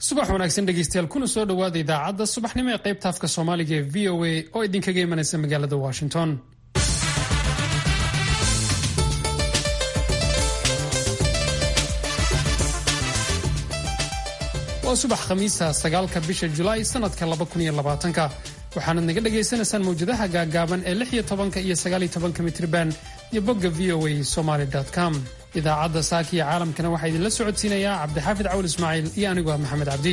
subax wanaagsan dhegeystayaal kuna soo dhowaada idaacadda subaxnimo ee qaybta afka soomaaliga ee v o a oo idinkaga imanaysa magaalada washington waa subax khamiisa sagaalka bisha julaay sanadka labakuniyoabaatanka waxaanad naga dhagaysanaysaan mawjadaha gaagaaban ee lix iyo tobanka iyo sagaaliyo tobanka mitriban iyo bogga v o a somaly com idaacadda saaka iyo caalamkana waxaa idinla socodsiinayaa cabdixaafid cawl ismaaciil iyo anigoo ah maxamed cabdi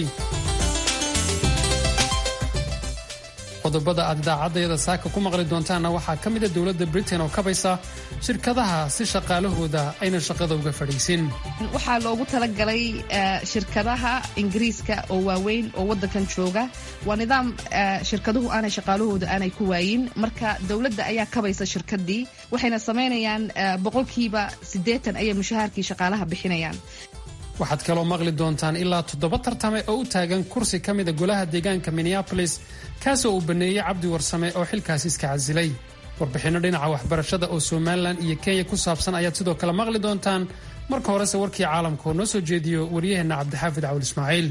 qodobada aad idaacaddayada saaka ku maqli doontaanna waxaa ka mida dowladda britain oo kabaysa shirkadaha si shaqaalahooda ayna shaqada uga fadhiisin waxaa loogu talagalay shirkadaha ingiriiska oo waaweyn oo waddankan jooga waa nidaam shirkaduhu aanay shaqaalahooda aanay ku waayin marka dowladda ayaa kabaysa shirkadii waxayna samaynayaan boqolkiiba siddeetan ayay mushahaarkii shaqaalaha bixinayaan waxaad kaloo maqli doontaan ilaa toddoba tartame oo u taagan kursi ka mida golaha deegaanka minneabolis kaasoo uu baneeyey cabdi warsame oo xilkaasi iska casilay warbixinno dhinaca waxbarashada oo somalilan iyo kenya ku saabsan ayaad sidoo kale maqli doontaan marka horese warkii caalamka oo noo soo jeediyo waryaheenna cabdixaafid cawl ismaaciil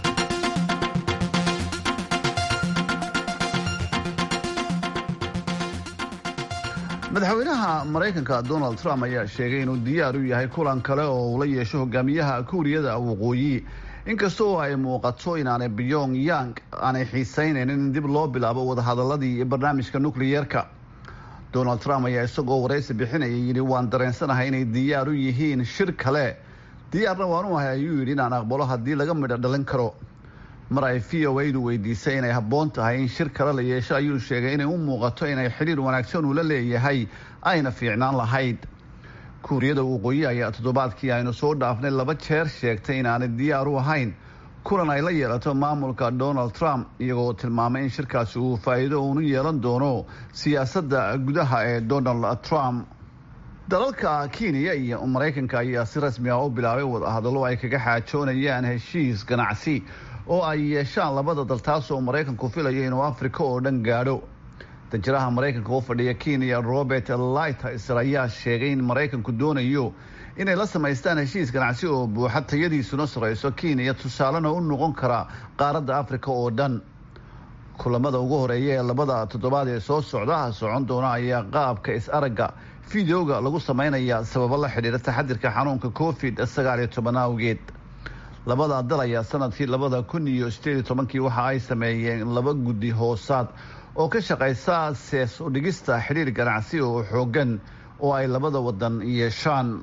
madaxweynaha maraykanka donald trump ayaa sheegay inuu diyaar u yahay kulan kale oo uu la yeesho hogaamiyaha kuuriyada waqooyi inkastoo ay muuqato inaanay byong yang aanay xiisaynayn in dib loo bilaabo wadahadaladii barnaamijka nukliyeerka donald trump ayaa isagoo waraysi bixinayay yidhi waan dareensanahay inay diyaar u yihiin shir kale diyaarna waan u ahay ayuu yidhi inaan aqbalo haddii laga midho dhalin karo mar ay v o a du weydiisay inay habboon tahay in shir kale la yeesho ayuu sheegay inay u muuqato inay xidhiir wanaagsan uu la leeyahay ayna fiicnaan lahayd kuuriyada waqooyi ayaa toddobaadkii aynu soo dhaafnay laba jeer sheegtay inaanay diyaar u ahayn kulan ay la yeelato maamulka donald trump iyagoo tilmaamay in shirkaasi uu faa'iido uunu yeelan doono siyaasadda gudaha ee donald trump dalalka kenya iyo maraykanka ayaa si rasmi ah u bilaabay wadahadallo ay kaga xaajoonayaan heshiis ganacsi oo ay yeeshaan labada dal taas oo maraykanku filayo inuu afrika oo dhan gaadho danjiraha maraykanka u fadhiya kenya robert lighter ayaa sheegay in maraykanku doonayo inay la samaystaan heshiis ganacsi oo buuxa tayadiisuna sarayso kenya tusaalena u noqon kara qaaradda afrika oo dhan kulamada ugu horeeya ee labada toddobaad ee soo socda socon doona ayaa qaabka is-aragga fideoga lagu samaynaya sababo la xidhiira taxadirka xanuunka covid sagaal iyo toban awgeed labada dal ayaa sanadkii labada kun iyo sideed iyo tobankii waxa ay sameeyeen laba guddi hoosaad oo ka shaqaysa sees udhigista xidhiir ganacsi oo xoogan oo ay labada wadan yeeshaan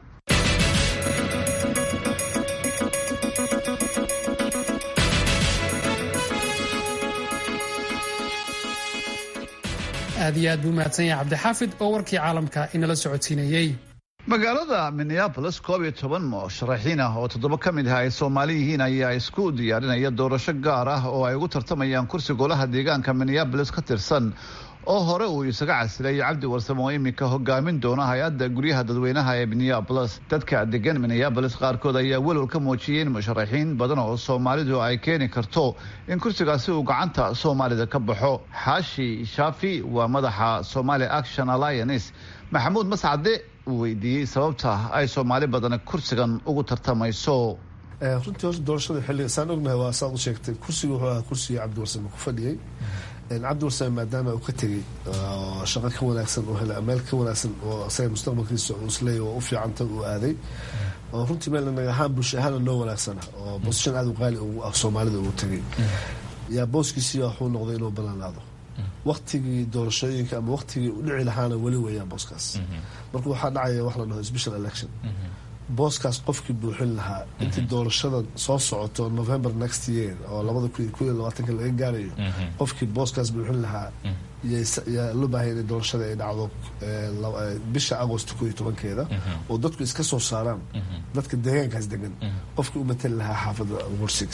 aad iyo aad buu mahadsan yahay cabdixaafid oo warkii caalamka inala socodsiinayey magaalada minneabolis koob iyo toban musharaxiin ah oo toddoba ka mid ah ay soomaali yihiin ayaa isku diyaarinaya doorasho gaar ah oo ay ugu tartamayaan kursi golaha deegaanka minneabolis ka tirsan oo hore uu isaga casilay cabdi warsame oo iminka hogaamin doona hay-adda guryaha dadweynaha ee minneabolis dadka degan minneabolis qaarkood ayaa welwal ka muujiyay in musharaxiin badan oo soomaalidu ay keeni karto in kursigaasi uu gacanta soomaalida ka baxo xaashi shaafi waa madaxa somali action alliance maxamuud mascade uu weydiiyey sababta ay soomaali badan kursigan ugu tartamayso runtii horta doorashada xilliga saan ognahay waa saad u sheegtay kursiga wuxuu ahaa kursigii cabdi warsame ku fadhiyey cabdi warsame maadaama uu ka tegey shaqo ka wanaagsan oo helay meel ka wanaagsan oo asaga mustaqbalkiisa uu isleeyahy oo u fiicanta uu aaday oo runtii meel naga ahaan bulsho ahaana noo wanaagsana oo bosishan aada u qaali ugu ah soomaalida uu tegey yaa booskiisii wuxuu noqday inuu ballanaado waktigii doorashooyinka ama waktigii u dhici lahaana weli weeyaan booskaas marka waxaa dhacaya wax la dhaho special election booskaas qofkii buuxin lahaa intii doorashada soo socoto november next year oo labada kun iyo labaatanka laga gaarayo qofkii booskaas buuxin lahaa yaa loo baahaya in doorashada ay dhacdo bisha agost ko iyo tobankeeda oo dadku iska soo saaraan dadka deegaankaas degan qofkii u matali lahaa xaafadda wursix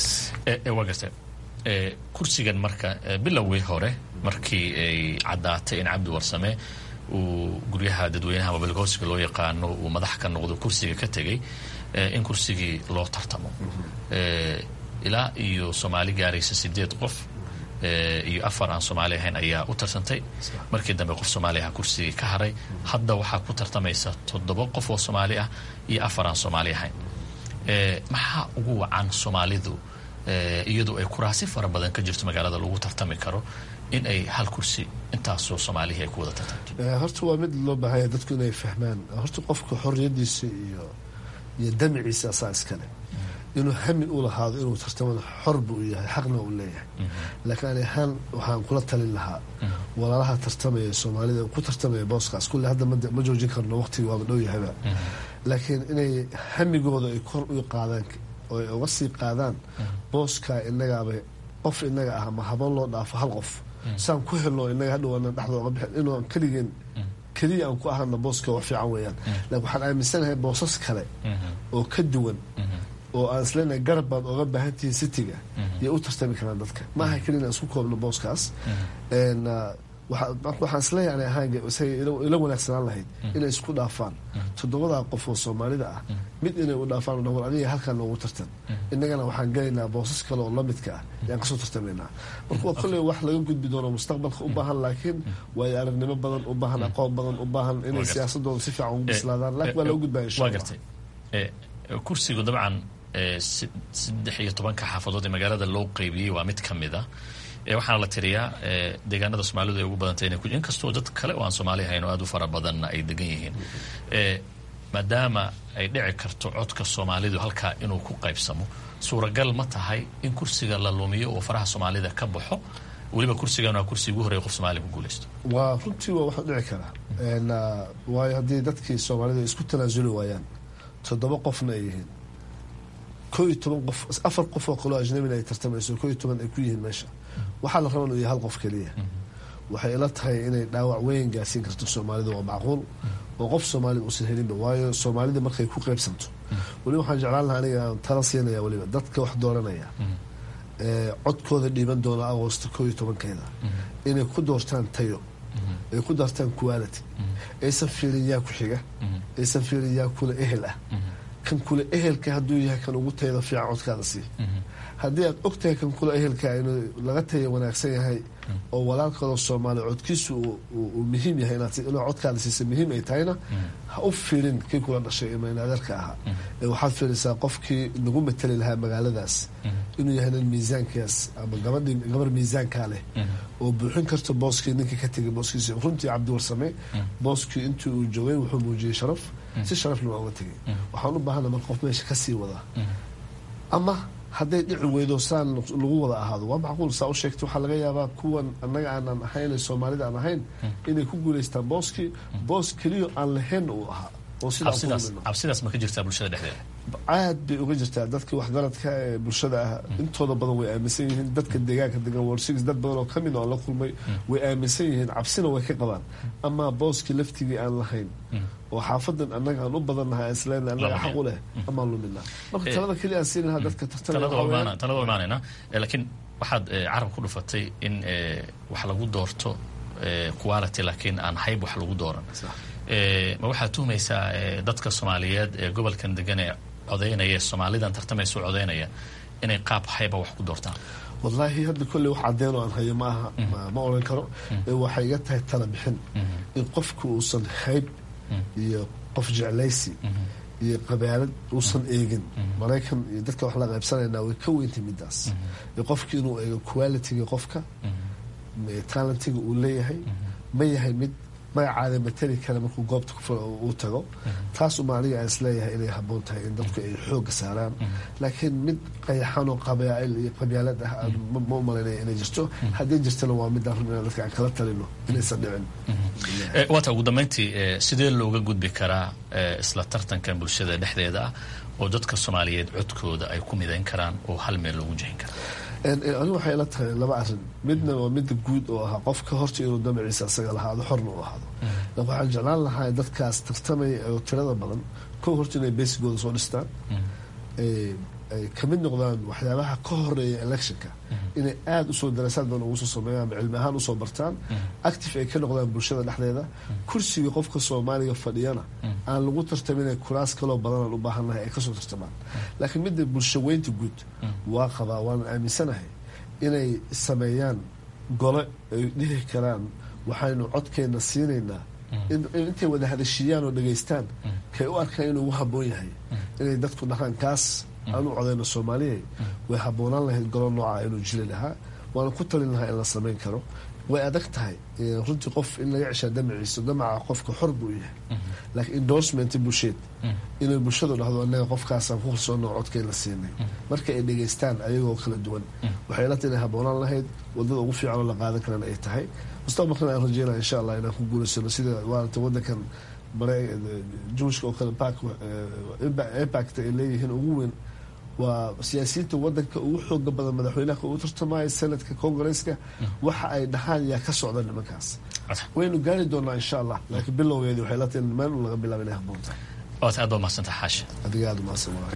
kursigan marka bilowgii hore markii ay caddaatay in cabdi warsame uu guryaha dadweynaha mobilgoosiga loo yaqaano uu madax ka noqdo kursiga ka tegay in kursigii loo tartamo ilaa iyo soomaali gaaraysa sideed qof iyo afar aan soomaali ahayn ayaa u tartantay markii dambe qof soomaali ah kursigii ka haray hadda waxaa ku tartamaysa toddoba qof oo soomaali ah iyo afar aan soomaali ahayn maxaa ugu wacan soomaalidu iyadoo ay kuraasi fara badan ka jirto magaalada lagu tartami karo in ay hal kursi intaasoo soomaalihii ay ku wada tartamto horta waa mid loo baahanya dadku inay fahmaan horta qofka xorriyadiisa iyo iyo damiciisa asaa iskale inuu hami u lahaado inuu tartamada xor bu u yahay xaqna u leeyahay laakiin ani ahaan waxaan kula talin lahaa walaalaha tartamaya soomaalida ku tartamaya booskaas kulle hadda ma joojin karno waqtiga waaba dhow yahayba laakiin inay hamigooda ay kor u qaadaan oo ay uga sii qaadaan booska inagaaba qof inaga ah ma haboon loo dhaafo hal qof saan ku helno inaga hadhow aanan dhexda oga bixin inuu aan keligeen keliya aan ku ahana booska wax fiican weeyaan laakiin waxaan aaminsanahay boosas kale oo ka duwan oo aan isleenahay garab baad oga baahan tihiin citiga yay u tartami karaan dadka ma aha keliya inaan isku koobno booskaas waxaan isleeyahay ana ahaan ila wanaagsanaan lahayd inay isku dhaafaan toddobadaa qof oo soomaalida ah mid inay u dhaafaan war aniga halkaan noogu tartan innagana waxaan gelaynaa boosas kale oo lamidka ah yaan kasoo tartamaynaa marka waa kolley wax laga gudbi doono mustaqbalka u baahan laakiin waayo aragnimo badan u baahan aqoon badan u baahan inay siyaasadooda si fiican ugu bislaadaan laakiin waa laga gudbaya insha allah kursigu dabcan saddex iyo tobanka xaafadood ee magaalada loo qeybiyey waa mid ka mid a waxaana la tiriyaa deegaanada soomaalidu ay ugu badantay inay inkastoo dad kale oo aan soomaali ahayn oo aad u fara badanna ay degan yihiin maadaama ay dhici karto codka soomaalidu halkaa inuu ku qaybsamo suuragal ma tahay in kursiga la lumiyo oo faraha soomaalida ka baxo weliba kursigan waa kursi ugu horreya qof soomaaliya ku guulaysto waa runtii waa waxu dhici karaa waayo haddii dadkii soomaalida isku tanaasuli waayaan toddoba qofna ay yihiin koo iyo toban qof afar qof oo kaloo ajnabina ay tartamayso koo iyo toban ay ku yihiin meesha waxaa la raba inuu yahay hal qof keliya waxay ila tahay inay dhaawac weyn gaarsiin karto soomaalida waa macquul oo qof soomaalida uusan helinba waayo soomaalida markay ku qaybsanto weliba waxaan jeclaan lahaa aniga aan tala siinaya weliba dadka wax dooranaya codkooda dhiiban doona agoosta koo iyo tobankeeda inay ku doortaan tayo ay ku doortaan quality aysan fiirin yaa ku xiga aysan fiirin yaa kula ehel ah kan kula ehelka hadduu yahay kan ugu tayada fiican codkaada sii haddii aad ogtahay kan kula ehelka inuu laga taya wanaagsan yahay oo walaalkaloo soomaaliya codkiisu uu muhiim yahay inuu codkaada siisa muhiim ay tahayna ha u fiirin kii kula dhashay imanaadeerka ahaa ee waxaad fiirisaa qofkii nagu matali lahaa magaaladaas inuu yahay nin miisaankaas ama gabadhii gabar miisaankaa leh oo buuxin karto booskii ninkii ka tegay booskiisa runtii cabdiwarsame booskii intii uu joogay wuxuu muujiyey sharaf si sharafna waa uga tegay waxaan u baahana marka qof meesha kasii wadaa ama hadday dhici weydo saan lagu wada ahaado waa macquul saa u sheegtay waxaa laga yaabaa kuwan annaga aanan ahayn soomaalida aan ahayn inay ku guulaystaan booskii boos keliyo aan lahayn uu ahaa oo cabsidaas ma ka jirtaa bulshada dhexdeeda aad bay uga jirtaa dadkii waxgaradka ee bulshada ah intooda badan way aaminsan yihiin dadka deegaanka degan world six dad badan oo kamid oo la kulmay way aaminsan yihiin cabsina way ka qabaan amaa booskii laftigii aan lahayn oo xaafadan annaga aan u badannahay aan isleena annaga xaq u leh amaan lumina marka talada keliya aan siin lahaa dadka tartantalada imaanayna laakiin waxaad carab ku dhufatay in wax lagu doorto quality laakiin aan hayb wax lagu dooran ma waxaad tuhmaysaa dadka soomaaliyeed ee gobolkan degan ee codaynaya soomaalidan tartamaysa codaynaya inay qaab hayba wax ku doortaan wallaahi hadda kolley wax cadeen oo aan hayo ma aha ma odhan karo waxay iga tahay tala bixin in qofku uusan hayb iyo qof jeclaysi iyo qabaalad uusan eegin maraykan iyo dadka wax la qaybsanayna way ka weyntay midaas qofki inuu eego qualitiga qofka talentiga uu leeyahay ma yahay mid magacaada matali kale markuu goobta uu tago taas uma aniga aan isleeyahay inay haboon tahay in dadku ay xooga saaraan laakiin mid qayaxanoo qabaail iyo qabyaalad ah ma u malaynaya inay jirto haddii jirtana waa midaan run inaan dadka aan kala talino inaysan dhicin waata ugu dambeyntii sidee looga gudbi karaa isla tartankan bulshada dhexdeeda ah oo dadka soomaaliyeed codkooda ay ku midayn karaan oo hal meel loogu jihin kara anigu waxay ila tahay laba arin midna waa midda guud oo ahaa qofka horta inuu damaciisa asaga lahaado xorna u ahaado waxaan jeclaan lahaa dadkaas tartamaya oo tirada badan kow horta inay besigooda soo dhistaan ay kamid noqdaan waxyaabaha ka horeeya electionka inay aada usoo daraasaad badan ugu soo sameeyaan ama cilmi ahaan usoo bartaan active ay ka noqdaan bulshada dhexdeeda kursiga qofka soomaaliga fadhiyana aan lagu tartamin kuraas kaloo badanaan u baahannahay ay kasoo tartamaan laakiin midda bulshaweynta guud waa qabaa waanan aaminsanahay inay sameeyaan gole ay dhihi karaan waxaynu codkeenna siinaynaa intay wada hadashiiyaan oo dhegaystaan kay u arkaan inuu ugu haboon yahay inay dadku dhahaan kaas aan u codeyno soomaaliya way haboonaan lahayd golo nooca inuu jiri lahaa waana ku talin lahaa in la samayn karo way adag tahay runtii qof in laga ceshaa damaciisa damaca qofka xor buu yahay laakiin endorsement bulsheed inay bulshadu dhahdo anaga qofkaasaan ku kalsoona codkay la siinay marka ay dhegeystaan ayagoo kala duwan waxay la tahay inay haboonaan lahayd wadada ugu fiican oo la qaadan karana ay tahay mustaqbalkana aan rajeynaya insha allah inaan ku guulaysano sida waarata wadankan bare juushka oo kale park impact ay leeyihiin ugu weyn waa siyaasiyiinta wadanka ugu xooga badan madaxweynaha ugu tartamaya senadka congresska waxa ay dhahaan yaa ka socda nimankaas waynu gaari doonaa insha allah laakiin bilowgeedi waxay la tahay meel laga bilaaba inay haboonta waad aad baa mahadsantaha xaasha adiga aada umahadsan waay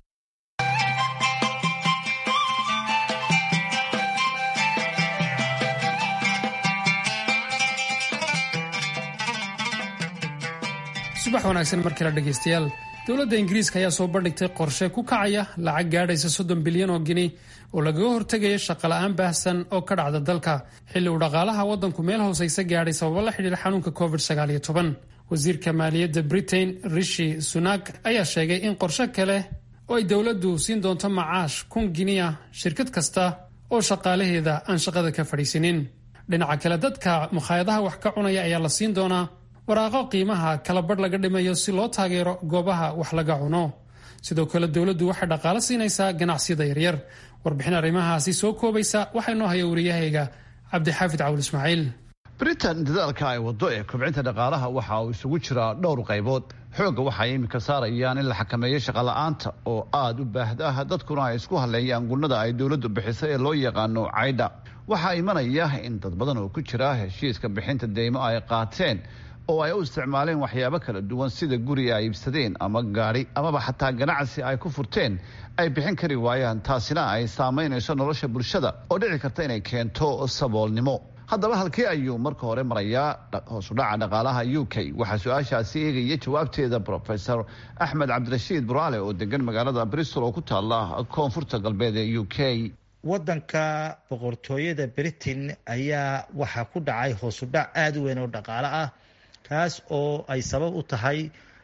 subax wanaagsan markale dhegaystayaal dowladda ingiriiska ayaa soo bandhigtay qorshe ku kacaya lacag gaadhaysa soddon bilyan oo gini oo lagaga hortegaya shaqola'aan baahsan oo ka dhacda dalka xilli uu dhaqaalaha waddanku meel hoosaysa gaadhay sababo la xidhiira xanuunka covid sagaaliyo toban wasiirka maaliyadda britain rishi sunak ayaa sheegay in qorshe kale oo ay dowladdu siin doonto macaash kun giniya shirkad kasta oo shaqaalaheeda aan shaqada ka fadhiisinin dhinaca kale dadka mukhaayadaha wax ka cunaya ayaa la siin doonaa waraaqo qiimaha kala badh laga dhimayo si loo taageero goobaha wax laga cuno sidoo kale dowladdu waxay dhaqaalo siinaysaa ganacsiyada yaryar warbixin arrimahaasi soo koobaysa waxaa inoo haya wariyahayga cabdixaafid cawul ismaaciil britain dadaalka ay wado ee kobcinta dhaqaalaha waxa uu isugu jiraa dhowr qaybood xoogga waxay iminka saarayaan in la xakameeyo shaqola'aanta oo aada u baahda ah dadkuna ay isku hadleeyaan gunnada ay dowladdu bixiso ee loo yaqaano caydha waxaa imanaya in dad badan oo ku jira heshiiska bixinta deymo ay qaateen oo ay u isticmaaleen waxyaabo kala duwan sida guri ay iibsadeen ama gaadhi amaba xataa ganacsi ay ku furteen ay bixin kari waayaan taasina ay saamaynayso nolosha bulshada oo dhici karta inay keento saboolnimo haddaba halkii ayuu marka hore marayaa hoosudhaca dhaqaalaha u k waxaa su-aashaasi eegaya jawaabteeda rofesor axmed cabdirashiid buraale oo degan magaalada bristol oo ku taala koonfurta galbeed ee u k wadanka boqortooyada britain ayaa waxaa ku dhacay hoosudhac aada u weyn oo dhaqaale ah kaas oo ay sabab u tahay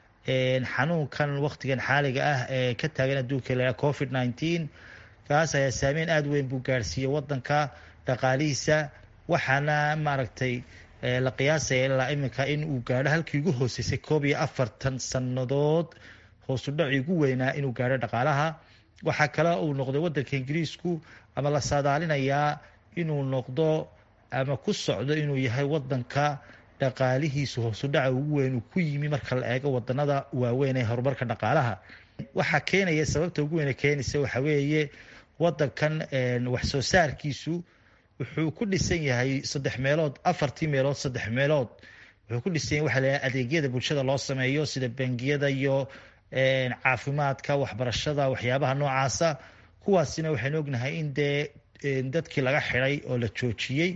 xanuunkan wakhtigan xaaliga ah ee ka taagan adduunka la covid nineteen kaas ayaa saameyn aada weyn buu gaarsiiyey wadanka dhaqaalihiisa waxaana maaragtay la qiyaasaya ilaa iminka in uu gaadho halkii ugu hooseysay koob iyo afartan sannadood hoosudhacii ugu weynaa inuu gaadho dhaqaalaha waxaa kale uu noqday wadanka ingiriisku ama la saadaalinayaa inuu noqdo ama ku socdo inuu yahay wadanka dhaqaalihiisu hoosudhaca ugu weyn uu ku yimi marka la eego wadanada waaweyn ee horumarka dhaqaalaha waxaa keenaya sababta ugu weyn keenaysa waxa weeye wadankan wax soo saarkiisu wuxuu ku dhisan yahay saddex meelood afartii meelood saddex meelood wuxuu ku dhisan yahay waxa la adeegyada bulshada loo sameeyo sida bangiyada iyo caafimaadka waxbarashada waxyaabaha noocaasa kuwaasina waxaynu ognahay in dee dadkii laga xiday oo la joojiyey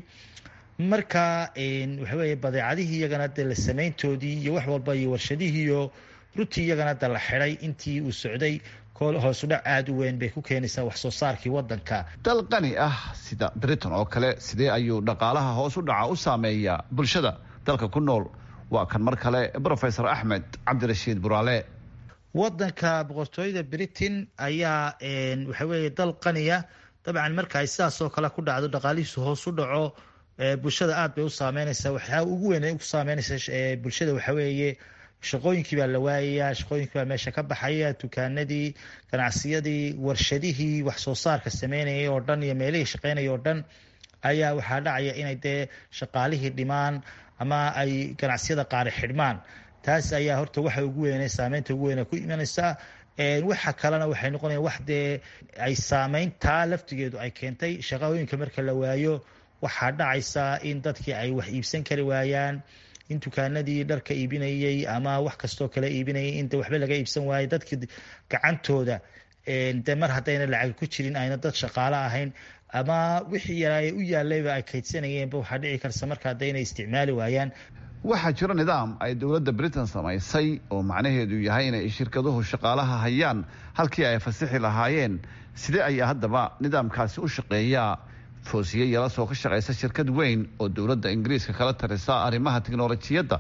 marka waxa weeye badeecadihii iyagana de la samayntoodii iyo wax walba iyo warshadihii iyo runtii iyagana de la xiday intii uu socday hoosudhac aada u weyn bay ku keenaysaa wax soo saarkii wadanka dal qani ah sida britain oo kale sidee ayuu dhaqaalaha hoos u dhaca u saameeyaa bulshada dalka ku nool waa kan mar kale rofesor axmed cabdirashiid buraale wadanka boqortooyada britain ayaa waxa weeye dal qaniya dabcan marka ay sidaas oo kale ku dhacdo dhaqaalihiisu hoos u dhaco bulshada aada bay u saameynaysaa waxaa ugu weyn ay u saameynaysa bulshada waxa weeye shaqooyinkii baa la waayayaa shaqooyinkii baa meesha ka baxaya dukaanadii ganacsiyadii warshadihii wax soo saarka sameynayay oo dhan iyo meelihii shaqeynaya oo dhan ayaa waxaa dhacaya inay dee shaqaalihii dhimaan ama ay ganacsiyada qaari xidhmaan taas ayaa horta waxa ugu weyn saameynta ugu weyn ku imanaysaa waxa kalena waxay noqonaya wax dee ay saameyntaa laftigeedu ay keentay shaqooyinka marka la waayo waxaa dhacaysa in dadkii ay wax iibsan kari waayaan in dukaanadii dharka iibinayey ama wax kastoo kale iibinayay in de waxba laga iibsan waayo dadkii gacantooda de mar haddayna lacag ku jirin ayna dad shaqaalo ahayn ama wixii yaraa u yaalayba ay kaydsanayeenba waxaa dhici karta markaa de inay isticmaali waayaan waxaa jira nidaam ay dowladda britain samaysay oo macnaheedu yahay inay shirkaduhu shaqaalaha hayaan halkii ay fasixi lahaayeen sidee ayaa haddaba nidaamkaasi u shaqeeyaa foosiye yalasoo ka shaqaysa shirkad weyn oo dowladda ingiriiska kala tarisa arrimaha tiknolojiyadda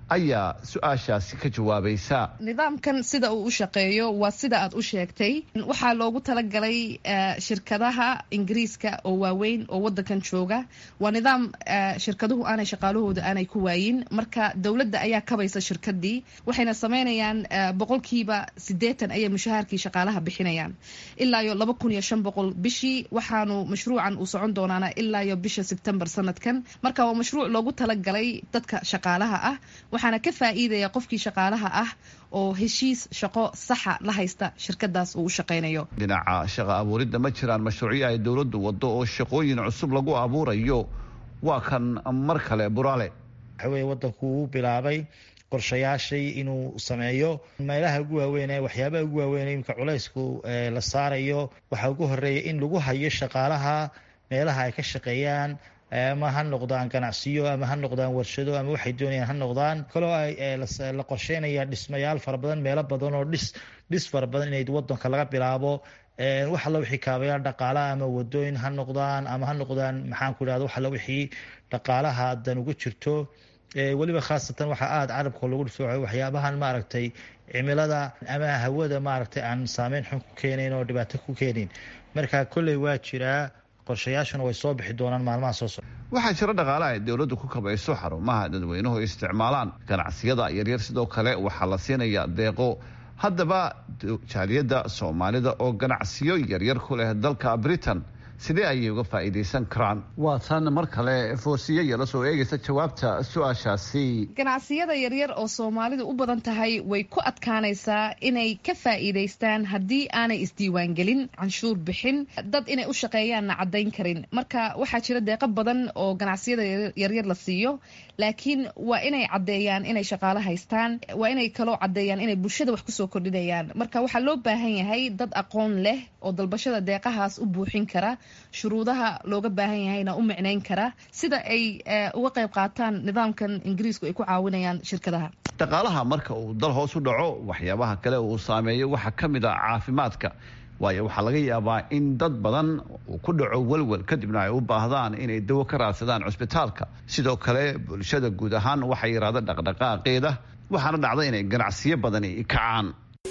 ayaa su-aashaasi ka jawaabaysa nidaamkan sida uu u shaqeeyo waa sida aad u sheegtay waxaa loogu talagalay shirkadaha ingiriiska oo waaweyn oo wadankan jooga waa nidaam shirkaduhu aanay shaqaalahooda aanay ku waayin marka dowladda ayaa kabaysa shirkadii waxayna sameynayaan boqolkiiba sideetan ayay mushahaarkii shaqaalaha bixinayaan ilaa iyo laba kun iyo shan boqol bishii waxaanu mashruucan uu socon doonaana ilaa iyo bisha sebtembar sanadkan marka waa mashruuc loogu talagalay dadka shaqaalaha ah waxaana ka faa'iidaya qofkii shaqaalaha ah oo heshiis shaqo saxa la haysta shirkadaas uu u shaqaynayo dhinaca shaqo abuuridda ma jiraan mashruucyo ay dowladdu waddo oo shaqooyin cusub lagu abuurayo waa kan mar kale buraale waxa weye waddanku uu bilaabay qorshayaashii inuu sameeyo meelaha ugu waaweyn ee waxyaabaha ugu waaweyn imika culaysku la saarayo waxaa ugu horeeya in lagu hayo shaqaalaha meelaha ay ka shaqeeyaan ama ha noqdaan ganacsiyo ama ha noqdaan warshado ama waxay doonayaan ha noqdaan kaloo la qorsheynaya dhismayaal fara badan meelo badan oo dhis dhis fara badan inay wadanka laga bilaabo wax alla wixii kaabayaal dhaqaalaha ama wadooyin ha noqdaan ama ha noqdaan maxaan ku idhahda wax alla wixii dhaqaalaha dan uga jirto weliba khaasatan waxaa aada carabka lagu dhifooco waxyaabahan maaragtay cimilada ama hawada maaragtay aan saameyn xun ku keenayn oo dhibaato ku keenayn marka kolley waa jiraa qorshayaashuna way soo bixi doonaan maalmaha soo socda waxaa jira dhaqaale ay dowladdu ku kabayso xarumaha dadweynuhu isticmaalaan ganacsiyada yaryar sidoo kale waxaa la siinayaa deeqo haddaba jaaliyadda soomaalida oo ganacsiyo yaryar ku leh dalka britain sidee ayay uga faa'iidaysan karaan waa tan mar kale foosiye yala soo eegaysa jawaabta su-aashaasi ganacsiyada yaryar oo soomaalidu u badan tahay way ku adkaanaysaa inay ka faa'iidaystaan haddii aanay isdiiwaangelin canshuur bixin dad inay u shaqeeyaanna caddayn karin marka waxaa jira deeqo badan oo ganacsiyada yaryar la siiyo laakiin waa inay caddeeyaan inay shaqaalo haystaan waa inay kaloo caddeeyaan inay bulshada wax kusoo kordhinayaan marka waxaa loo baahan yahay dad aqoon leh oo dalbashada deeqahaas u buuxin kara shuruudaha looga baahan yahayna u micnayn kara sida ay uga qayb qaataan nidaamkan ingiriisku ay ku caawinayaan shirkadaha dhaqaalaha marka uu dal hoos u dhaco waxyaabaha kale uu saameeyo waxaa ka mid a caafimaadka waayo waxaa laga yaabaa in dad badan uu ku dhaco welwel kadibna ay u baahdaan inay dawo ka raadsadaan cusbitaalka sidoo kale bulshada guud ahaan waxaa yaraada dhaqdhaqaaqeeda waxaana dhacda inay ganacsiyo badani kacaan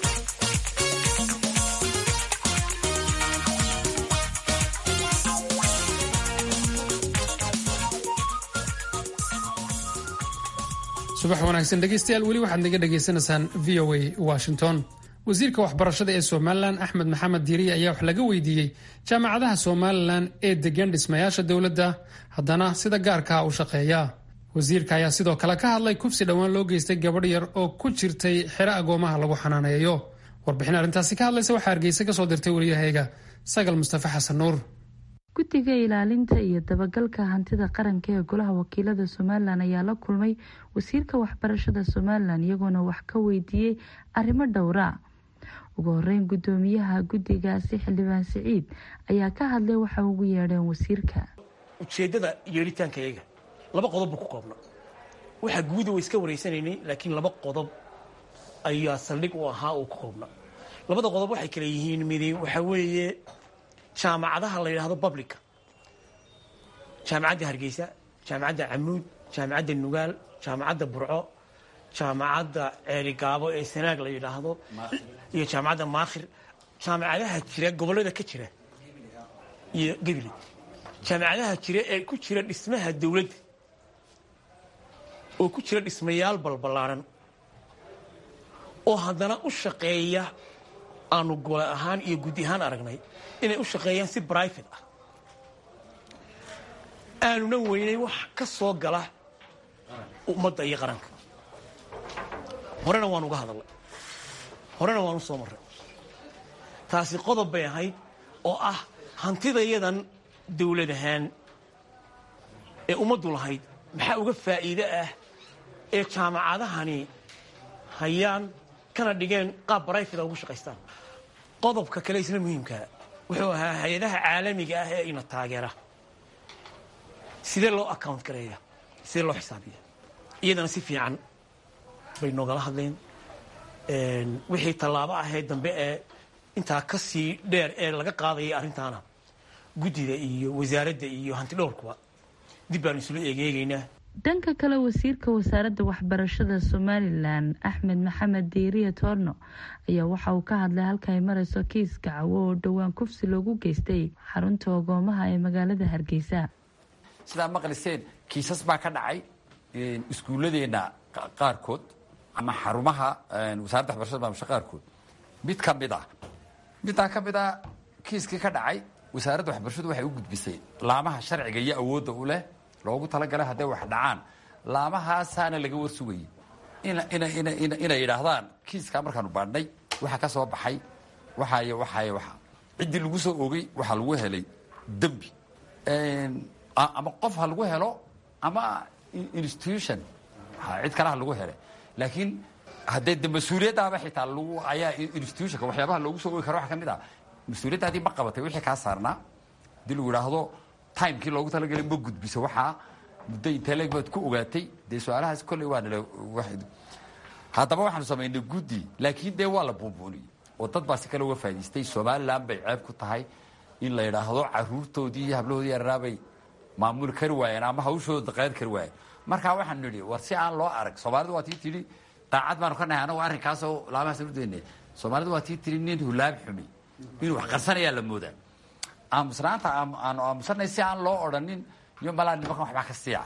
subax wanaagsan dhegeystayaal weli waxaad naga dhagaysanaysaan v o a washington wasiirka waxbarashada ee somalilan axmed maxamed diiriye ayaa wax laga weydiiyey jaamacadaha somalilan ee degan dhismayaasha dowladda haddana sida gaarkaa u shaqeeya wasiirka ayaa sidoo kale ka hadlay kufsi dhowaan loo geystay gabadh yar oo ku jirtay xero agoomaha lagu xanaaneeyo warbixin arrintaasi ka hadlaysa waxaa hargeysa kasoo dirtay wariyahayga sagal mustafa xasan nuur guddiga ilaalinta iyo dabagalka hantida qaranka ee golaha wakiilada somalilan ayaa la kulmay wasiirka waxbarashada somalilan iyagoona wax ka weydiiyey arrimo dhowra ugu horeyn guddoomiyaha guddigaasi xildhibaan siciid ayaa ka hadlay waxa ugu yeedheen wasiirka ujeeddada yeelitaanka iyaga laba qodob buu ku koobna waxaa guuda way iska wareysanaynay laakiin laba qodob ayaa saldhig u ahaa uu ku koobna labada qodob waxay kale yihiin midi waxaa weeye jaamacadaha la yidhaahdo publica jaamacadda hargeysa jaamacadda camuud jaamacadda nugaal jaamacadda burco jaamacadda ceerigaabo ee sanaag la yidhaahdo iyo jaamacadda maakhir jaamacadaha jira gobollada ka jira iyo gebile jaamacadaha jira ee ku jira dhismaha dowladda oo ku jira dhismayaal balballaaran oo haddana u shaqeeya aanu gole ahaan iyo guddi ahaan aragnay inay u shaqeeyaan si brivate ah aanuna weynay wax ka soo gala ummadda iyo qaranka horena waan uga hadalnay horena waan u soo marray taasi qodob bay ahayd oo ah hantidayadan dawlad ahaan ee ummaddu lahayd maxaa uga faa'iide ah ee jaamacadahani hayaan kana dhigeen qaab brivate ugu shaqaystaan qodobka kale isla muhiimkaa wuxuu ahaa hay-adaha caalamiga ah ee ina taageera sidee loo account gareeya sidee loo xisaabiya iyadana si fiican bay noogala hadleen wixii tallaabo ahee dambe ee intaa ka sii dheer ee laga qaadaya arrintaana guddida iyo wasaaradda iyo hantidhowrkuba dib baanu isula eegeegaynaa dhanka kale wasiirka wasaaradda waxbarashada somalilan axmed maxamed diiriya toorno ayaa waxa uu ka hadlay halka ay mareyso kiiska cawo oo dhowaan kufsi loogu geystay xarunta ogoomaha ee magaalada hargeysa sidaa maqliseen kiisas baa ka dhacay iskuulladeena qaarkood ama xarumaha wasaaradda waxbarashada maamusha qaarkood mid ka mid ah middaa ka mid a kiiskii ka dhacay wasaaradda waxbarashadu waxay u gudbisay laamaha sharciga iyo awoodda u leh loogu talagalay hadday wax dhacaan laamahaasaana laga warsugayay inay yidhaahdaan kiiskaa markaanu baadhnay waxa ka soo baxay waxaay waxaay waxa ciddii lagu soo ogay waxaa lagu helay dembi ama qof ha lagu helo ama institution cid kale ha lagu helay laakiin haddee de mas-uuliyaddaaba xitaa lagu ayaa institutionka waxyaabaha loogu soo ogi karo waxa ka mid ah mas-uuliyadda haddii ma qabatay wixii kaa saarnaa haddii lagu idhaahdo timekii loogu talagalay ma gudbiso waxaa muddo intee leeg baad ku ogaatay dee su-aalahaas kolley waa nala haddaba waxaanu samaynay guddi laakiin dee waa la buunbuuniyey oo dad baa si kale uga faa'idaystay somalilan bay ceeb ku tahay in la yidhaahdo caruurtoodii iyo hablahoodii yararaabay maamuli kari waayeen ama hawshooda qaad kari waayeen markaa waxaanu nidhi war si aan loo arag soomaalidu waa tii tidhi daacad baanu ka nahay anagu arrinkaasoo laamahaas urdeynay soomaalidu waa tii tidhi nin hulaab xumi inuu wax qarsanayaa la moodaa aamusnaanta aanu aamusanay si aan loo odhanin iyo malaa nimankan waxbaa ka siica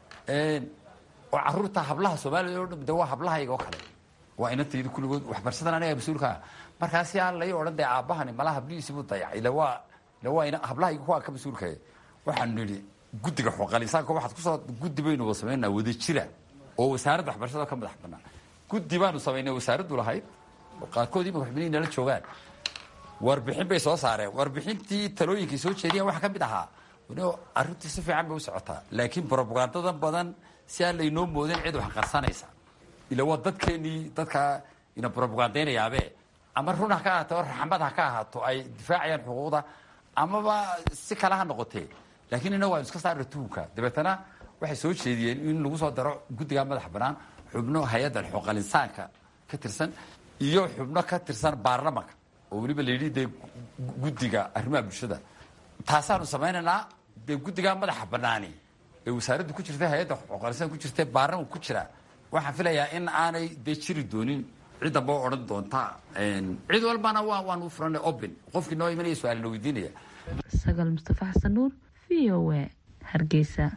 oo caruurta hablaha soomaalida o dhan de waa hablahayga oo kale waa inantayda kulligood waxbarsadan aniga mas-uulkaa markaa si aan lai odhan dee aabbahani malaa hablihiisiibuu dayacay ila waa ila waa ina hablahayga kuwaa ka mas-uulkaya waxaanu nidhi guddiga xoqalisaanka waxaad kusoo guddi baynu wada samaynaa wada jira oo wasaaradda waxbarashada ka madax banaan guddi baanu samaynay wasaaraddu lahayd oo qaarkood imaka xubnihi nala joogaan warbixin bay soo saareen warbixintii talooyinkay soo jeediyaan waxaa ka mid ahaa arrintii si fiican bay u socotaa laakiin brobagandadan badan si aan laynoo moodin cid wax qarsanaysa ila waa dadkeenii dadkaa ina brobagandaynayaabee ama run ha ka ahaato raxmad ha ka ahaato ay difaacayaan xuquuqda amaba si kale ha noqotee laakiin innagu waanu iska saarna tuhunka dabeetana waxay soo jeediyeen in lagu soo daro guddiga madax bannaan xubno hay-adda xoqalinsaanka ka tirsan iyo xubno ka tirsan baarlamanka oo weliba la yidhi dee guddiga arrimaha bulshada taasaanu samaynaynaa dee guddigaa madaxa bannaani ee wasaaraddu ku jirta hay-adda xoqalinsaan ku jirta baarlamanka ku jira waxaan filayaa in aanay dee jiri doonin ciddamba o odhan doonta cid walbana waa waanu furanay open qofkii noo imanaya su-aalna weydiinaya sagaal mustafa xasan nuur v o a hargeysa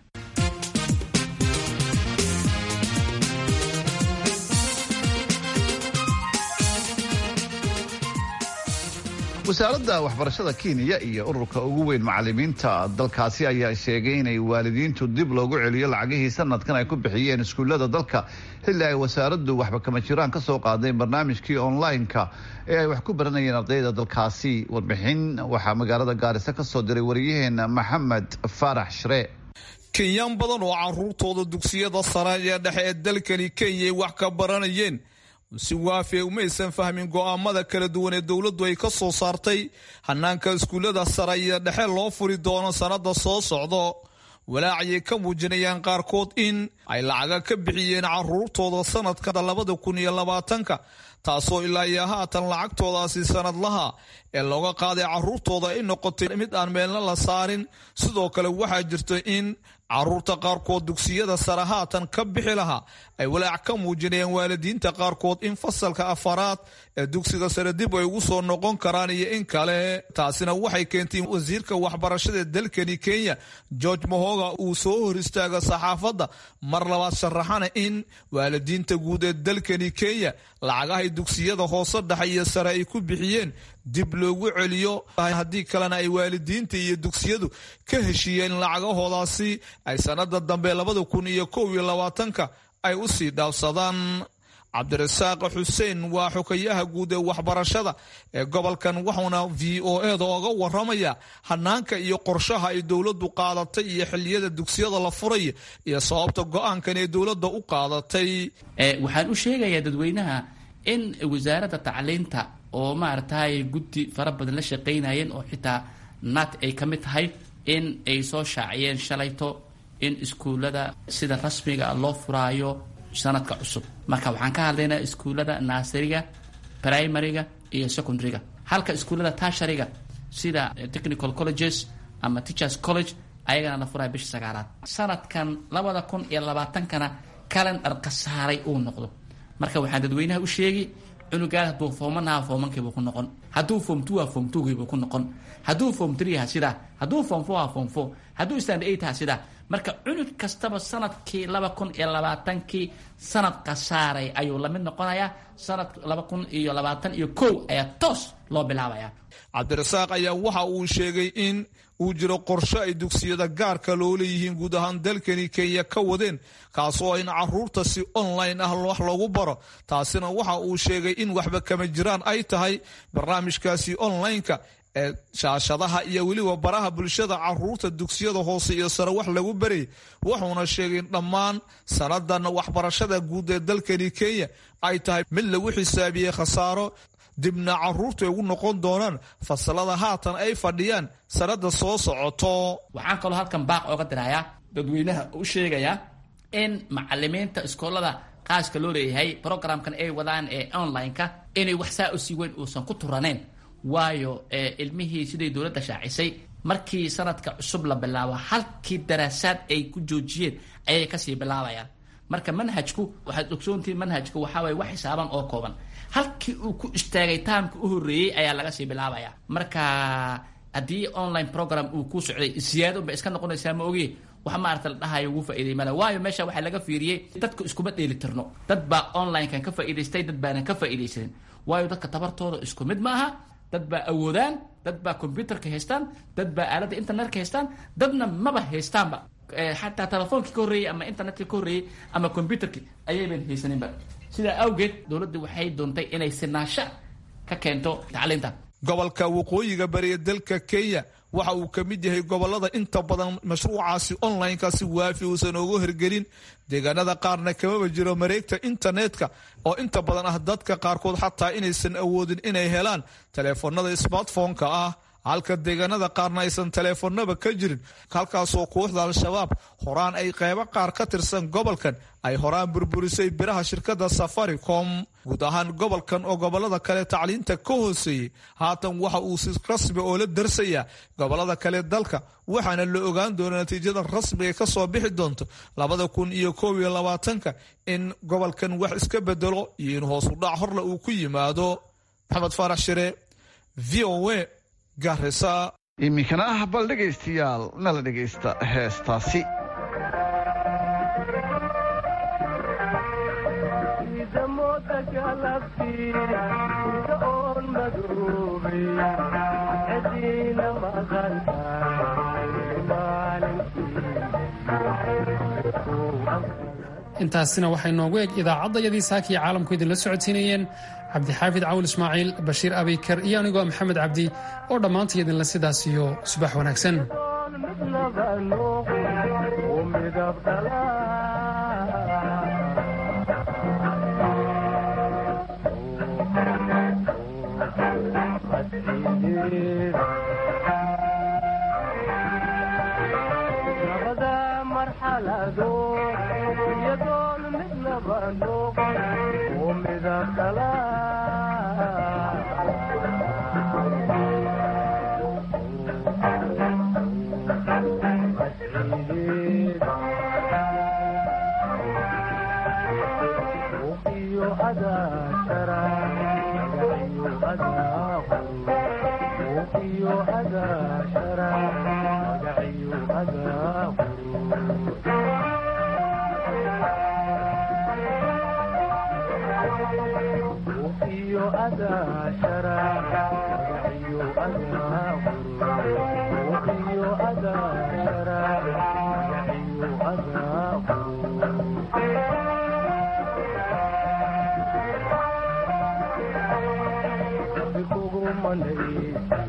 wasaaradda waxbarashada kenya iyo ururka ugu weyn macalimiinta dalkaasi ayaa sheegay inay waalidiintu dib loogu celiyo lacagihii sanadkan ay ku bixiyeen iskuullada dalka xilli ay wasaaraddu waxba kama jiraan ka soo qaaday barnaamijkii online-ka ee ay wax ku baranayeen ardayda dalkaasi warbixin waxaa magaalada gaarisa ka soo diray wariyaheena maxamed faarax shree kenyaan badan oo caruurtooda dugsiyada sare ee dhexe ee dalkani kenya ay wax ka baranayeen si waafiya umaysan fahmin go'aamada kala duwan ee dowladdu ay ka soo saartay hanaanka iskuullada sare iyo dhexe loo furi doono sannada soo socdo walaacayay ka muujinayaan qaarkood in ay lacaga ka bixiyeen caruurtooda sanadka labada kun iyo labaatanka taasoo ilaa iyo haatan lacagtoodaasi sanadlaha ee looga qaaday caruurtooda ay noqotay mid aan meelna la saarin sidoo kale waxaa jirta in caruurta qaarkood dugsiyada sare haatan ka bixi lahaa ay walaac ka muujinayaan waalidiinta qaarkood in fasalka afaraad ee dugsiga sare dib ay ugu soo noqon karaan iyo in kale taasina waxay keentay wasiirka waxbarashada dalkani kenya george mahoga uu soo hor istaaga saxaafadda mar labaad sharaxana in waalidiinta guud ee dalkani kenya lacagahay dugsiyada hoose dhexe iyo sare ay ku bixiyeen dib loogu celiyo haddii kalena ay waalidiinta iyo dugsiyadu ka heshiiyeen lacagahoodaasi ay sanada dambe labada kun iyo kow iyo labaatanka ay u sii dhaafsadaan cabdirasaaq xuseen waa xokayaha guud ee waxbarashada ee gobolkan wuxuuna v o eda oga waramaya hanaanka iyo qorshaha ay dowladdu qaadatay iyo xiliyada dugsiyada la furaya iyo sababta go-aankan ee dowladda u qaadatay waxaan u sheegayaa dadweynaha in wasaaradda tacliinta oo maaragtay guddi fara badan la shaqaynayeen oo xitaa nat ay ka mid tahay in ay soo shaaciyeen shalayto in iskuullada sida rasmiga loo furaayo sanadka cusub marka waxaan ka hadlaynaa iskuullada naasariga primariga iyo secondaryga halka iskuullada tashariga sida technical colleges ama teachers college ayagana la furaya bisha sagaalaad sanadkan labada kun iyo labaatankana calendar khasaaray uu noqdo marka waxaan dadweynaha u sheegi cunugaas hadduu foomanaha foomankiibuu ku noqon hadduu foom two ha foom twogiibuu ku noqon hadduu foom three ha sidaa hadduu foom four ha foom four hadduu stand eight ha sidaa marka cunug kastaba sanadkii laba kun iyo labaatankii sanad khasaaray ayuu lamid noqonayaa sanad laba kun iyo labaatan iyo kow ayaa toos loo bilaabaya cabdirasaaq ayaa waxa uu sheegay in uu jiro qorshe ay dugsiyada gaarka loo leeyihiin guud ahaan dalkani kenya ka wadeen kaasoo in caruurta si online ah wax lagu baro taasina waxa uu sheegay in waxba kama jiraan ay tahay barnaamijkaasi online-ka ee shaashadaha iyo weliba baraha bulshada caruurta dugsiyada hoose iyo sare wax lagu barayay wuxuuna sheegay in dhammaan sanadan waxbarashada guud ee dalkani kenya ay tahay mid lagu xisaabiyey khasaaro dibna caruurtu ay ugu noqon doonaan fasalada haatan ay fadhiyaan sanada soo socoto waxaan kaloo halkan baaq ooga dirayaa dadweynaha u sheegayaa in macalimiinta iskoolada qaaska loo leeyahay programkan ay wadaan ee online-ka inay wax saa u sii weyn uusan ku turaneyn waayo ilmihii siday dowladda shaacisay markii sanadka cusub la bilaabo halkii daraasaad ay ku joojiyeen ayay kasii bilaabayaan marka manhajku waxaad ogsoontihiin manhajku waxaa waye wax xisaaban oo kooban halkii uu ku istaagay taamka u horreeyey ayaa laga sii bilaabaya marka haddii online program uu ku socday siyaado ba iska noqonaysaa ma ogi wax maarata la dhahayo ugu faa'iiday male waayo meesha waxaa laga fiiriyey dadku iskuma dheeli tirno dad baa online-kan ka faa'iidaystay dad baanan ka faa'iidaysanin waayo dadka tabartooda isku mid maaha dad baa awoodaan dad baa combyuterka haystaan dad baa aaladda internetka haystaan dadna maba haystaanba xataa telefoonkii ka horreeyey ama internetka ka horreeyey ama combyuterki ayayban haysaninba sidaa awgeed dowladdu waxay doontay inay sinaasho ka keento tacliinta gobolka waqooyiga bariya dalka kenya waxa uu ka mid yahay gobolada inta badan mashruucaasi online-kaasi waafi uusan ugu hirgelin deegaanada qaarna kamaba jiro mareegta internetka oo inta badan ah dadka qaarkood xataa inaysan awoodin inay helaan taleefanada smartphone-ka ah halka deegaanada qaarna aysan taleefanaba ka jirin halkaasoo kooxda al-shabaab horaan ay qeybo qaar ka tirsan gobolkan ay horaan burburisay biraha shirkadda safaricom guud ahaan gobolkan oo gobolada kale tacliinta ka hooseeyey haatan waxa uu si rasmi oo la darsayaa gobolada kale dalka waxaana la ogaan doonaa natiijada rasmiga ka soo bixi doonto labada kun iyo koob iyo labaatanka in gobolkan wax iska bedelo iyo in hoos u dhac horle uu ku yimaado maxamed faarax shire v o a iminkana ah bal dhegaystayaal nala dhegaysta heestaasi intaasina waxay noogu eg idaacaddayadii saakiya caalamku idinla socodsiinayeen cabdixaafid cawl ismaaciil bashiir abikar iyo anigoo maxamed cabdi oo dhammaantay idinla sidaas iyo subax wanaagsan Monday.